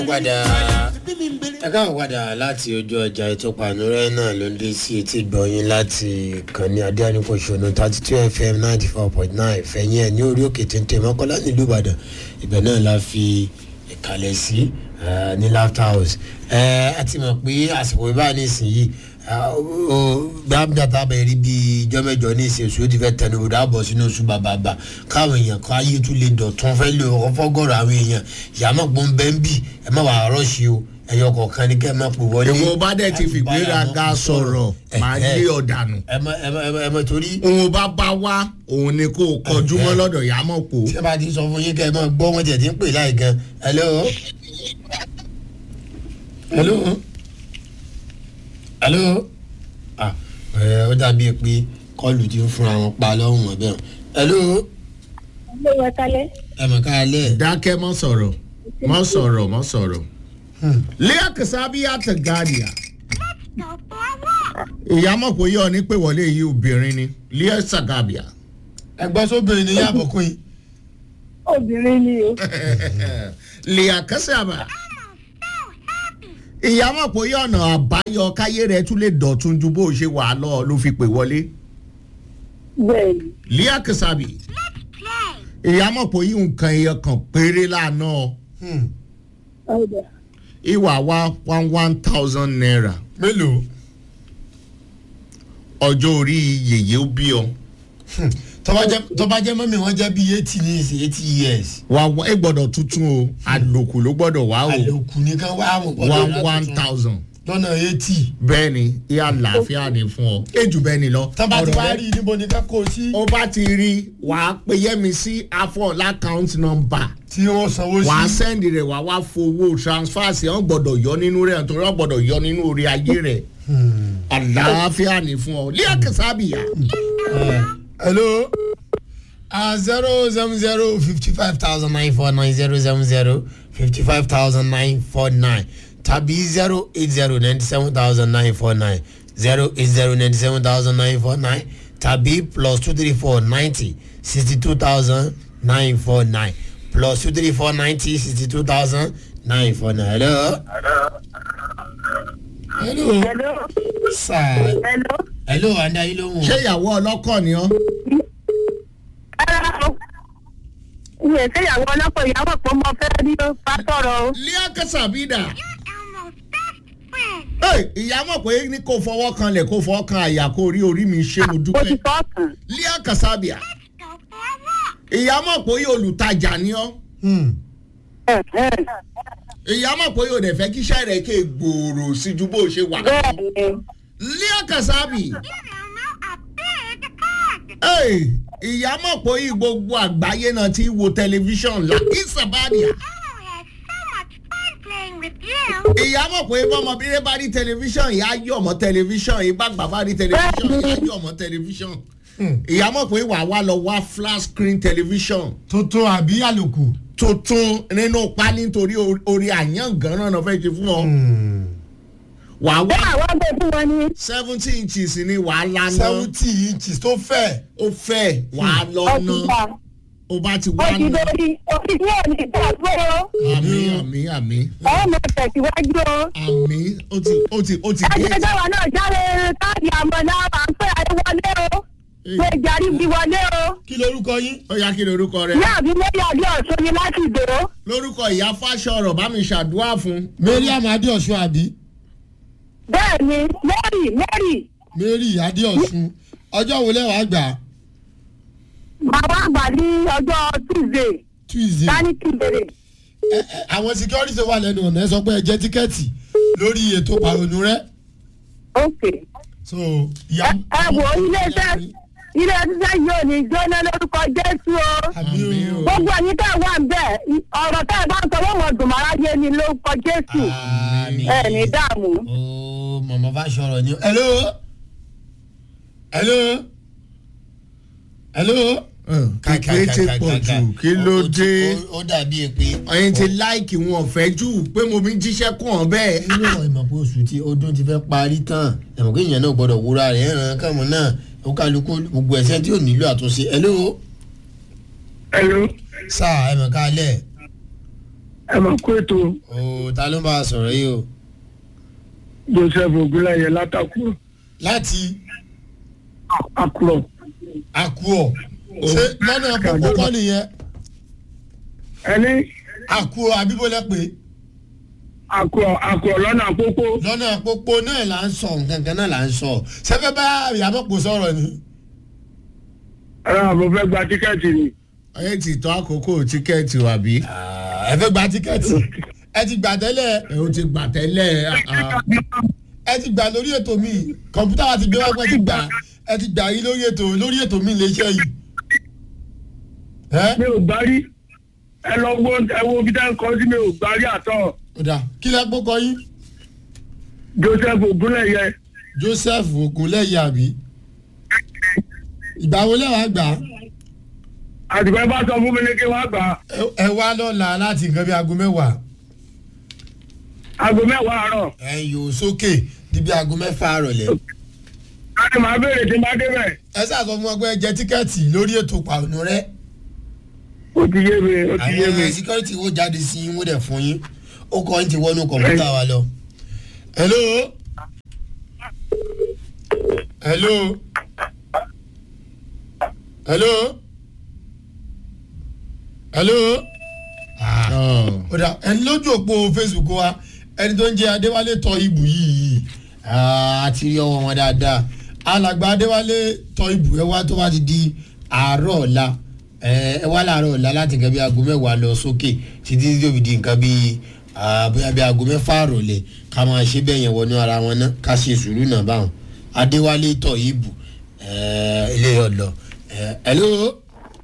padà ẹ káwọn padà láti ojú ọjà ètò pànúrẹ́ náà ló ń dé sí etí gbọ̀nyìn láti kànní adéhàníkòṣónú thirty two fm ninety four point nine fẹ̀yìn ẹ̀ ní orí òkè téńté mọ́kànlá nílùú ìbàdàn ibẹ̀ náà la fi ìkàlẹ̀ sí ní laughter house a ti mọ̀ pé àsìkò ìbá nísìnyí gbàgbàtà bẹ̀rẹ̀ rí bíi ijọ́ mẹ́jọ ní ìsìn oṣù ó ti fẹ́ tẹnu bọ̀dọ̀ àbọ̀ sínú oṣù bàbàbà káwọn èèyàn kan ayé tún lè dọ̀tún fẹ́ lè ọ̀fọ́gọ́rọ̀ àwọn èèyàn ìyàmọ̀ gbọ́n bẹ́ẹ̀ ń bì ẹ má wàá rọ́ọ̀ṣì o ẹ̀yọ kọ̀ọ̀kan ní kẹ́ ẹ má pò wọlé. ìwọ bá dẹ̀ ti fìgbéraga sọ̀rọ̀ máa lé ọ̀dànù. ẹ mọ ẹ mọ ẹ mọ torí. òun bá bá wá òun ni kò kọjú mọ́ lọ́dọ̀ yà á mọ̀ pò. tí a bá ti sọ fún yín kẹ́ ẹ mọ gbọ́ wọn tiẹ̀ ti ń pè láì gan. hello. hello. hello. ah ẹ ó dàbí pé kọlù ti ń fúnra wọn pa lọ́hùn wọn bẹ́ẹ̀. hello. Ilé wa kalẹ̀. ẹ mọ̀ ká lẹ̀. dákẹ́ mọ́ sọ̀rọ̀ mọ́ sọ̀rọ̀ mọ́ sọ̀rọ̀. lẹ́yà kẹsàbíyà tẹ̀ gàdìyà. ìyá mọ̀ pé yọ̀ ní pé wọlé yìí obìnrin ni lẹ́yà sàgàbíà. ẹgbẹ́ sóbìnrin ni yàbọ̀ kún yín. Obìnrin ni o. lẹ́yà kẹsàbà. ìyá mọ̀ pé yọ̀ ọ̀nà àbáyọ káyé rẹ̀ tún lè dọ̀tun ju bó ṣe wà á lọ ló fi pè wọlé. Bẹ́ẹ̀ni. lẹ́yà kẹsàbì. ìyá mọ̀ pé yìí nǹkan ẹyọ kan péré lánà Ọ̀dà. ìwà wa one one thousand naira mélòó. ọjọ́ orí yèyé ó bí ọ. tọ́ba jẹ́ mọ́mí wọn jẹ́ bíi eighty ní ìsìn eighty years. wà wá ẹ gbọ́dọ̀ tuntun o àlòkù ló gbọ́dọ̀ wá o àlòkù nìkan wá mọ̀ one one thousand lọ́nà eighty. bẹ́ẹ̀ ni ìyá àlàáfíà ni fún ọ èjù bẹ́ẹ̀ ni lọ. tọ́ba ti Ọ̀rọ̀ wá rẹ- rí i níbo ni ká kó o sí. ó bá ti rí wà á pe yẹ́mi sí afọ lákàùntì nọmba tí wọ́n sanwó wà á sí. sẹ́ndì rẹ̀ wà á wá fowó transfer sí ọ̀ gbọ́dọ̀ yọ nínú rẹ̀ nítorí ọ̀ gbọ́dọ̀ yọ nínú orí ayé rẹ̀ àlàáfíà ni fún ọ líà kẹsàbíyà hello uh, zero seven zero fifty five thousand nine four nine zero seven zero fifty five thousand nine four nine tàbí zero eight zero ninety seven thousand nine four nine zero eight zero ninety seven thousand nine four nine tàbí plus two three four ninety sixty two thousand nine four nine plus two three four ninety sixty two thousand nine four nine hello. hello. Hello. sir Hello. hello andayi lóhùn. ṣé ìyàwó ọlọ́kọ̀ ni ọ́ Rárá o. Iye ìṣèyàwó ọlọ́pọ̀ ìyàwó pọ̀ mọ́ fẹ́ rí o. Bá sọ̀rọ̀ o. líà kẹsàbíyà. Hey, ìyá mọ̀ pé ní kò fọwọ́ kan lẹ̀ kò fọwọ́ kan àyà kò rí orí mi ṣé mo O ti dúpẹ́. sọ kàn. Líà Kàsábìà. Ìyá mọ̀ pé yóò olùtajà ni ọ́. Hmm. Ìyá mọ̀ pé yóò dẹ̀ fẹ́ kíṣẹ́ rẹ̀ ké gbòòrò sí ju bó ṣe wà. Bẹ́ẹ̀ni. Líà Kàsábì. Hey, ìyá mọ̀ pé yìí gbogbo àgbáyé náà ti wo tẹlifíṣàn la ìsàbàdìà. Ìyá mọ̀ pé bọ́mọbìnrin bá rí tẹlifíṣàn ìyá yọ̀ mọ́ tẹlifíṣàn ìbá gbà bá rí tẹlifíṣàn ìyá yọ̀ mọ́ tẹlifíṣàn. Ìyá mọ̀ pé wàá wá lọ wá flat screen tẹlifíṣàn. tuntun àbí àlòkù. tuntun nínú pálí nítorí orí àyàn gan-an náà fẹ́ ṣe fún ọ. wà á Bẹ́ẹ̀ wá àwọn ọgbẹ́ fún wọn ní. seventy inches ni wà á lana seventy inches tó fẹ́. ó fẹ́ wà á lọ Ó ti ná gbà. ó bá ti Ó wá ti ná. lórí. Ó ti ní òní ìgbàgbọ́ o. àmì àmì àmì Ọ̀hún mo tẹ̀síwájú o. àmì ó ti ó ti ó ti dé. Ajẹ́dáwà náà jáde káàdì àmọ́ náà máa ń pè ayé wọlé o. Ṣé ìjàrí bí wọlé o? kí lorúkọ yín. ó yá kí lorúkọ rẹ. Ìyá mi lórí àdé ọ̀ṣun ni láti dòó. lórúkọ ìyá fáṣọrọ bá mi ṣàdúrà fún. mariam adéọ̀sùn àbí. Bẹ́ẹ̀ni, Mary Mary. mary adéọ̀sùn ọjọ́ wo lẹ́wọ̀n àgbà Màmá àgbà ní ọjọ́ Tuesday. tuesday. Tani ti bèrè. Ẹ, ẹ, àwọn security tó wà lẹ́nu ọ̀nà ẹ sọ pé ẹ jẹ́ tíkẹ́ẹ̀tì lórí ètò pàrọ̀nù rẹ. Ok. so ìyá. Ẹ wo ilé-iṣẹ́ ilé-iṣẹ́ yóò ní jóná lórúkọ Jésù o. àmì o. Gbogbo ẹ̀yin tẹ́ ẹ wà ń bẹ̀, ọ̀rọ̀ tẹ́ ẹ bá ń sọ wọ́n mọ̀ dùnmọ́ráyé ni lórúkọ Jésù. àmì. Ẹ ní dààmú. ooo màmá bá sọ̀rọ̀ ni. hello. hello. hello. kékeré ti pọ̀ jù kí ló dé. ó dàbí èpè. ẹyin ti láìkì wọn ọ̀fẹ́ jù pé mo mi jíṣẹ́ kún ọ bẹ́ẹ̀. nínú ọ̀rọ̀ ìmọ̀ pé oṣù tí ọdún ti fẹ́ parí tán ẹ̀mọ̀ kí èèyàn náà gbọ́dọ̀ wúra rẹ̀ ẹ̀ràn kàmú náà ó kálukú gbogbo ẹ̀sẹ̀ tí ò nílò àtúnṣe. hello. Hello. sáà ẹ̀mọ̀ ká lẹ̀. ẹ máa kó ètò o ta ló ń bá a sọ̀rọ̀ yìí o joseph ogunlẹyẹ látàkùrọ láti àkùrọ àkúọ̀ ṣé lọ́nà pópó kọ́ nìyẹn ẹni àkúọ̀ àbíbólẹ̀ pé àkùrọ àkùrọ lọ́nà àpópó lọ́nà pópó náà là ń sọ nǹkan kan náà là ń sọ sẹ́fẹ́ bá ìyàmọ̀pọ̀ sọ̀rọ̀ ni. ẹ àbò fẹ́ gba tíkẹ́ẹ̀tì ni ẹ ti tọ́ àkókò tíkẹ́ẹ̀tì wà bí. ẹ fẹ́ gba tíkẹ́ẹ̀tì ẹ ti gbà tẹ́lẹ̀ ẹ o ti gbà tẹ́lẹ̀ ah, ẹ ti gbà lórí ètò mi kọ̀ǹpútà wa ti gbé wá pé ẹ ti gbà ẹ ti gbà yín lórí ètò lórí ètò mi lè ṣe yìí. ẹ mi ò gbá rí ẹ lọ wo ẹ wo bí dáhùn kan sí mi ò gbá rí àtọ ọ̀dà kí lẹ gbókọ yín joseph ogunlẹyẹ joseph ogunlẹ́yẹ àbí ìgbà wo lẹ́wàá gbà á? àtìgbẹ́ bá sọ fún mi ní kí wọ́n gbà á Ẹ- ẹ wá lọ́la láti nǹkan bí aago mẹ́wàá aago mẹ́wàá àárọ̀ ẹ yòó sókè di bí aago mẹ́fà àrọ̀lẹ́. láti máa béèrè tí n bá débẹ̀ ẹ sáà sọ fún wọn pé ẹ jẹ tíkẹ́ẹ̀tì lórí ètò pàrọ̀nù rẹ. ó ti yé mi ó ti yé mi àwọn síkírítì wo jáde sí yín wọ́n dẹ̀ fún yín ó kọ́ yín ti wọnú kọ̀ǹpútà wa lọ. hello hello hello hello ah. ó dà ẹni lójú òpó facebook wa ẹni tó ń jẹ adéwálé tọ ibù yìí ah, a ti rí ọwọ́ wọn dáadáa alàgbà adéwálé tọ ibù ẹ wá tó bá ti di àárọ̀ ọ̀la ẹ ẹ wá láàárọ̀ ọ̀la láti nǹkan bí aago mẹ́wàá lọ sókè títí tí yóò fi di nǹkan bí ah, bóyá bí aago mẹ́fà àròlẹ̀ ká máa ṣe bẹ́ẹ̀ yẹn wọnú ara wọn náà ká ṣe sùúrù náà báwọn adéwálé tọ ibù ẹ ilé ọ̀lọ́ ẹ hello.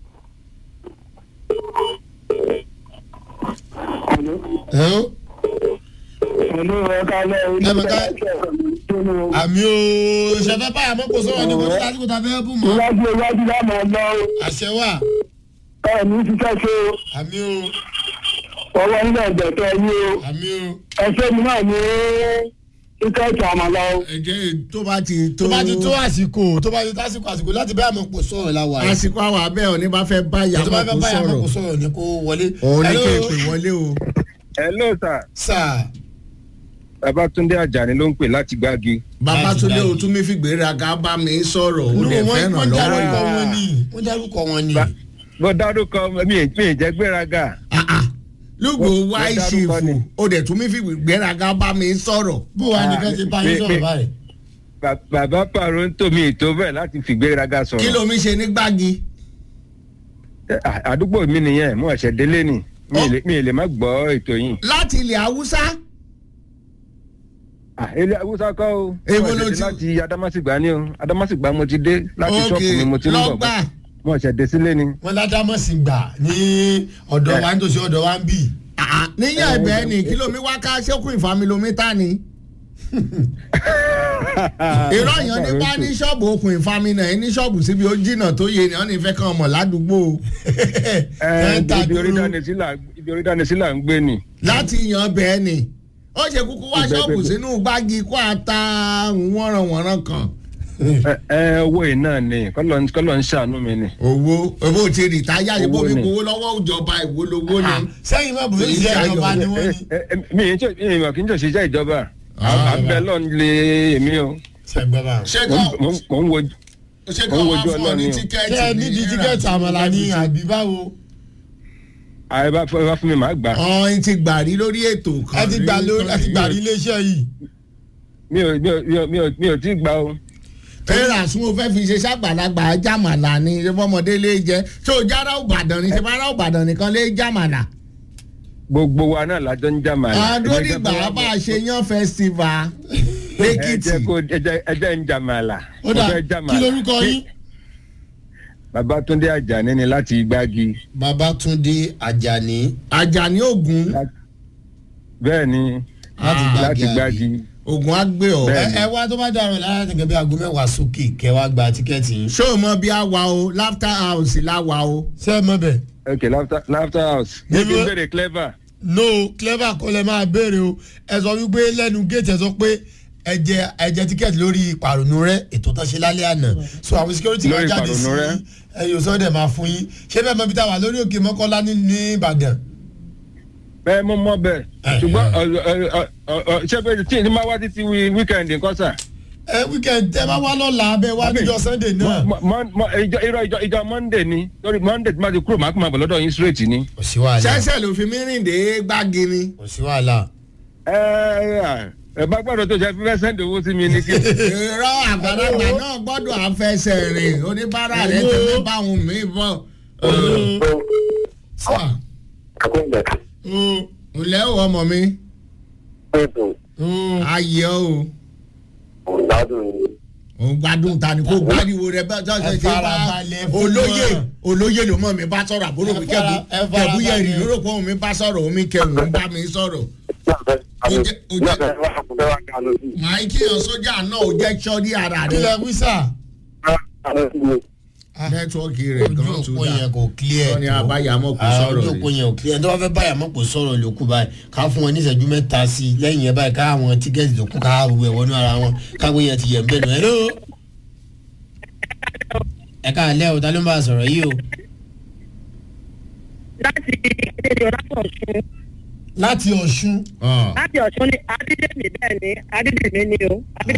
hello. pẹ̀lú ẹ̀ka lẹ́ Ẹ mọ̀ ká- àmì o ṣẹfẹ báyà mọ kò sọ̀rọ̀ ní kò ní lásìkò tá a fẹ́ bù mọ́ iwájú iwájú láàmú ọ̀nà àṣẹ wà ẹ̀ ní ṣiṣẹ́ ṣe àmì o ọwọ́ nílẹ̀ ẹ̀dẹ̀tẹ̀ yí o àmì o ẹ̀ṣẹ́ mi náà ní tíkẹ́ẹ̀tì àmàlà o. ẹ jẹ́ tó bá ti tó tó bá ti tó àsìkò tó bá ti tó àsìkò àsìkò láti báyà mọ kò sọ̀rọ̀ la wà yìí àsìkò àwọn abẹ́ òní bá fẹ́ bá tó bá ìyàwó fẹ́ kó báyà mọ kò sọ̀rọ̀ sọ̀rọ̀ ní kó wọlé. òun ní Hello? kí n pè wọlé o. hello sir sà babatunde ajani ló ń pè láti gbági. babatunde Láti o tún mi fi gbéraga bá mi sọ̀rọ̀ o nínú lè wọn fẹ́ràn wọn lọ́wọ́ dárúkọ yìí. wọn ni wọn dárúkọ wọn ni. Ba- mo dárúkọ mi ì mi ì jẹ́ gbéraga. Ah, ah. lùgbò Wọ́n- wá wọ́n dárúkọ ìṣèfò ni. o dẹ̀ tún mi fi gbéraga bá mi sọ̀rọ̀. bó wa nìkan ti bá yín mi- sọ̀rọ̀ mi- báyìí. Ba- bàbá pàrọ̀ ń tò mí ètò bẹ́ẹ̀ láti fi gbéraga kí sọ̀rọ̀. ló mi ṣe ní gbági. Eh, à- àdúgbò mi nìyẹn mo ẹ̀ṣẹ̀ délé ni mi ì lè- mi ì lè má gbọ́ ètò yìí. láti ilẹ̀ haúsá Ah, ilé awúsá kọ́ o. Èwo Mo ló ẹ̀ṣẹ̀ dé ti- láti adamasìgbà ni o adamasìgbà mo ti dé láti ṣọ́ọ̀kù mi mo ti ń bọ̀ lọ́gbà mo ẹ̀ṣẹ̀ dé sílé ni. wọn ládàmọ́sì gbà ní ọ̀dọ̀ wa nítòsí ọ̀dọ̀ wa ń bì. Ah, níyàn ẹ̀bẹ̀ ni kìlómi wá ká ṣẹ́kù ìfamilomítà ni. irọ́ yẹn ní bá ní ṣọ́ọ̀bù okùn ìfami náà ní ṣọ́ọ̀bù síbi ó jìnnà tó yé ni wọ́n ní fẹ́ kàn mọ̀ ládùúgbò Ẹ, ń ta ibi orí dúró. dání sí là- ibi orí dání sí là ń gbé ni. láti yan bẹ́ẹ̀ ni ó ṣe kúkú wá Ìgbẹ́- ṣọ́ọ̀bù ìgbẹ́- sínú gbági kó ata wọ́nranwọ̀nran kan. ẹ ẹ, owó yìí náà ni kọ́lọ́ kọ́lọ́ ń ṣàánú mi ni. owó owó ti rìtáyà ìbò Owó mi ni. gbowó lọ́wọ́ ìjọba ìwó lowó ni. sẹ́yìn má bùrẹ́ ìṣe ìjọba ni wọ́n ní. Ẹ, ẹ, mi ì jọ- mi ì mọ̀ kí n jọ ṣiṣẹ́ ìjọba Ah, àbẹ̀ lọ́n lé èmi o sẹ́gbẹ́ bá. ṣé Mo kọ́ ń- mo ń- mo ń wo ṣé mo kọ́ ń wá wojú fún ọ ní Ọlọ́run o. tíkẹ́ẹ̀tì ṣé ẹ nídìí tíkẹ́ẹ̀tì àmàlà ní àbí báwo. ààrẹ bá fẹ́ bá fún mi màá gbà ọ̀hún ti gbà rí lórí ètò kan. ẹ ti gbà lórí ẹ ti gbà rí iléeṣẹ́ yìí. mi ò mi ò mi ò mi ò mi ò tí ì gbà o. tẹ́lá sún o fẹ́ fi ṣe ṣàgbàlagbà jàmàlà ni ṣe fọmọdé lè jẹ ṣé o jára òbàdàn ni ṣe bá ara òbàdàn nìkan lè jàmàlà. gbogbo wa náà lájọ ń jà màlà. àdórígbà bá a ṣe yan festival ẹ lẹ́kìtì. jẹ́ kó ẹ jẹ́ ẹ jẹ́ ń jà màlà. ó dà Mo fẹ́ jà kí màlà. lorúkọ yín. Babátúndé Àjàní ni láti Gbági. babatunde ajani Àjàní Ògún bẹ́ẹ̀ ni láti láti gbàgì àbí. Gbági. Ògún á gbé ọ. Bẹ́ẹ̀. ẹ ẹ wá tó bá dàrú lára tẹ̀gẹ́ bí aago mẹ́wàá sókè kẹ́ wá gba tíkẹ́ẹ̀tì yín. ṣé o mọ bí a wà o laughter house la wà o. ṣé ẹ mọ̀ bẹ́ẹ̀. ok laughter laughter house. Níbo- níbi ń bèrè clever. no clever kọ́ lẹ máa béèrè o ẹ sọ wípé lẹ́nu géètì ẹ sọ pé ẹ jẹ ẹ jẹ tíkẹ́ẹ̀tì lórí ìpàrọ̀nù rẹ ètò tó ṣe lálẹ́ àná so àwọn security máa Lórí jáde sí ìpàrọ̀nù rẹ? ẹ yóò sọ dẹ̀ máa fún yín ṣé bẹ́ẹ̀ mọ bí táwa lórí òkè mọ́kànlá ní ní Ìbàdàn ẹ mo mọ bẹ́ẹ̀ Eh, ṣùgbọ́n eh. ọ- ọ- ọ- ọ- ọ- ṣé pé tí ní máa wá títí wíkẹ́ndì nǹkan sà. ẹ weekend tẹ bá wá lọ́la abẹ́ wá Àbí? níjọ sunday náà. Mọ- mọ- mọ- ìjọ irọ́ ìjọ ìjọ monday ni lórí monday tí máa ti kúrò máa kó máa bọ̀ lọ́dọ̀ yín straight ni. kò sí wàhálà ṣẹ́ṣẹ́ ló fi mí rìn dé gbági ni. kò sí wàhálà. ẹ ẹ ẹ bá gbọ́dọ̀ tó ṣe fífẹ́ sẹ́ndì owó sí mi ní kí. irọ́ àgbàlagbà náà gbọ́dọ̀ àfẹsẹ̀ rìn oníbàárà rẹ̀ ti fẹ́ bá òun mí bọ̀. sà ǹlẹ́ o ọmọ mi ayé o òun gbádùn ta ni kó gbádùn rẹ bẹ́ẹ̀ tó ṣe ṣe bá farabalẹ̀ fún olóyè wọn. olóyè ló mọ̀ mi bá sọ̀rọ̀ àbúrò mi Ẹ fara- ẹ kẹ́bù farabalẹ̀. kẹ́bù yẹ̀rì lóró pé òun mi bá sọ̀rọ̀ òun mi kẹ́bù òun bá mi sọ̀rọ̀. màá kí yan sójà náà ó jẹ́ sọ́ọ́dí ara kí rẹ̀ lẹ wí sà. nẹ́tíwọ́ọ̀kì rẹ̀ ojú gan-an tó òpó yẹn dà kò clear. sọ́ni àbáyàmọ́ kò Ah, sọ̀rọ̀ ojú òpó rẹ̀. yẹn ò clear ẹni tó bá fẹ́ báyàmọ́ kò sọ̀rọ̀ ló kù báyìí ká fún wọn ní ìṣẹ́jú mẹ́ta sí i lẹ́yìn yẹn báyìí ká àwọn tíkẹ́ẹ̀tì tó kù ká gbogbo ẹ̀ wọnú ara wọn káwé yẹn ti yẹ̀ ń bẹ̀ nù. hello. ẹ káàlẹ́ o ta ló ń bá a sọ̀rọ̀ yìí o. láti ìdíje ọ̀dàpọ̀ ọ̀ṣun láti ọ̀ṣun. Ọ̀. láti ọ̀ṣun ní adídèmí bẹ́ẹ̀ ni adídèmí ni o